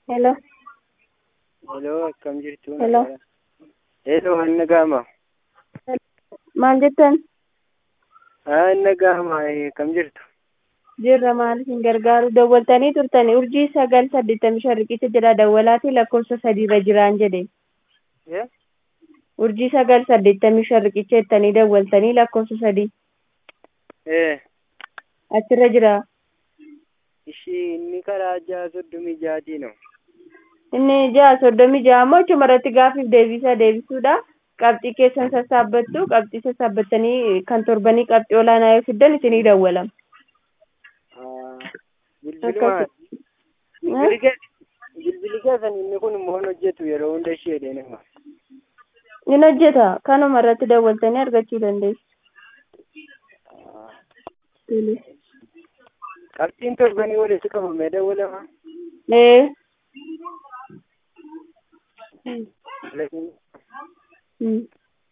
Hello. Hello, akkam jirtu? Hello. Hello, Anna Gaama. Maal jettan? Anna Gaama, akkam jirtu? Jirra maaliif hin gargaaru dawwaltanii turtanii urjii sagal saddeettamii shan riqicha jira dawwalaatii lakkoofsa sadiirra jiraan jedhe. Eh? Urjii sagal saddeettamii shan riqicha jettanii dawwaltanii lakkoofsa sadii Eh, achirra jira. ishii inni karaa ja'a soddomii ja'aatii no. Inni ja'a soddomii ja'a ammoo achuma irratti gaaffiif deebisa deebisuudha. Qabxii keessan sassaabbattu qabxii sassaabbattanii kan torbanii qabxii olaanaa yoo fiddan isinii dawwalama. Ah, Bilbiluma. Bilbili kee- bilbili keessan inni kun immoo hin hojjetu yeroo hunda ishee nama. Ni hojjeta kanuma irratti dawwaltanii argachuu dandeessu. Tole. Qabxiin torbanii walitti qabamee dawwalama. Ee. Lakin